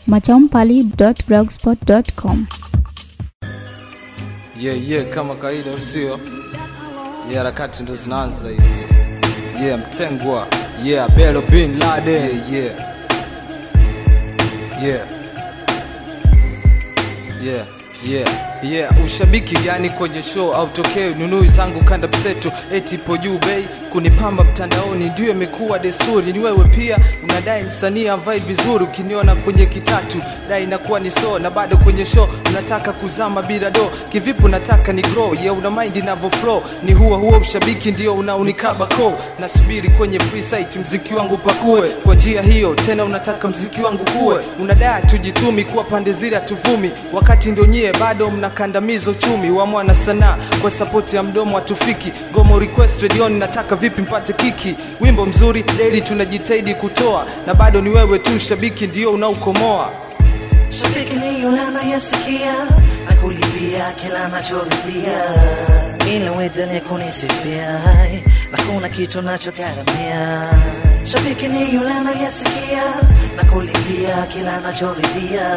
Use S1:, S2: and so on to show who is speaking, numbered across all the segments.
S1: machaumpali.blogspot.com.
S2: yeah, yeah, kama kawaida usio yeah, harakati ndo zinaanza hivi yeah, mtengwa yeah, Belo bin Laden yeah, yeah. Yeah, yeah, yeah. Ushabiki gani kwenye show au tokeo nunui zangu kanda mseto eti ipo juu bei kunipamba mtandaoni ndio imekuwa desturi. Ni wewe pia unadai msanii avae vizuri, ukiniona kwenye kitatu dai inakuwa ni so, na bado kwenye show unataka kuzama bila do. Kivipi unataka ni grow? Yeah, una mind inavyo flow, ni huo huo ushabiki ndio unaunikaba ko. Nasubiri kwenye free site mziki wangu pakue kwa njia hiyo, tena unataka mziki wangu kuwe, unadai tujitumi kuwa pande zile hatuvumi, wakati ndo nyie bado mnakandamiza uchumi wa mwana sanaa kwa sapoti ya mdomo hatufiki. Gomo request redioni, nataka vipi mpate kiki? Wimbo mzuri daily tunajitahidi kutoa, na bado ni wewe tu shabiki ndio unaokomoa.
S3: Shabiki ni yule anayesikia na kulipia kila anachoridhia, ili uendelee kunisifia na kuna kitu nachogharamia. Shabiki ni yule anayesikia na kulipia kila anachoridhia,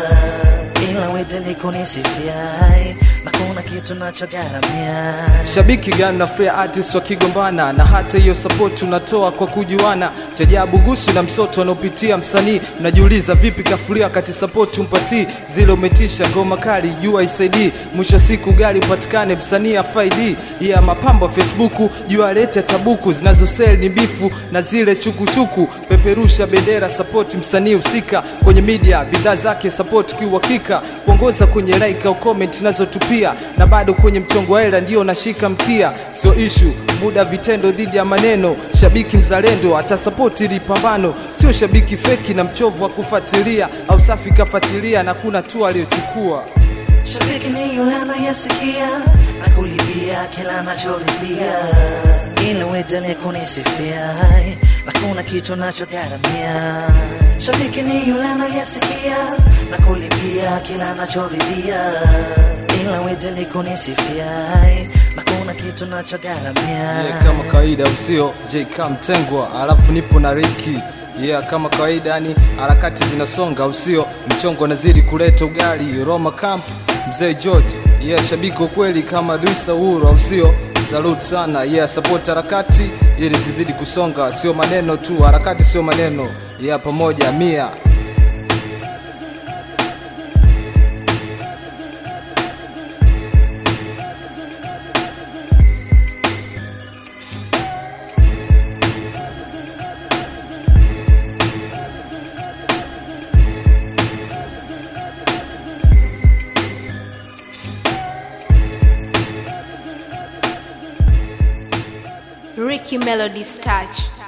S3: ili uendelee kunisifia na kuna kitu nachogharamia.
S2: Shabiki gani na fair artist wakigombana, na hata hiyo support unatoa kwa kujuana. Chajabu gusu na msoto anaopitia msanii, unajiuliza vipi kafulia wakati support umpatii. Zile umetisha ngoma kali jua isaidii, mwisho siku gari upatikane msanii afaidi. Ya mapambo Facebook jua alete tabuku zinazosell ni bifu na zile chukuchuku. Peperusha bendera support msanii husika kwenye media, bidhaa zake support kiuhakika, kuongoza kwenye like au comment nazotupia, na bado kwenye mchongo wa hela ndio nashika mkia, sio issue muda vitendo dhidi ya maneno. Shabiki mzalendo atasapoti ili pambano, sio shabiki feki na mchovu wa kufuatilia au safi kafuatilia na kuna tu aliyochukua.
S3: Shabiki ni yule anayesikia na kulipia kila anachoridhia, ili uendelee kunisifia na kuna kitu nachogharamia. Shabiki ni yule anayesikia na kulipia kila anachoridhia, ili uendelee kunisifia na kuna kitu nachogharamia.
S2: Yeah, kama kawaida usio JK Mtengwa, alafu nipo na Ricky yeah, kama kawaida yani harakati zinasonga usio mchongo nazidi kuleta ugali Roma Camp mzee George yeah, shabiki wa kweli kama Luisa Uhuru au sio? Salute sana yeah, support harakati ili zizidi kusonga, sio maneno tu, harakati sio maneno yeah, pamoja mia
S4: Ricky Melody's touch.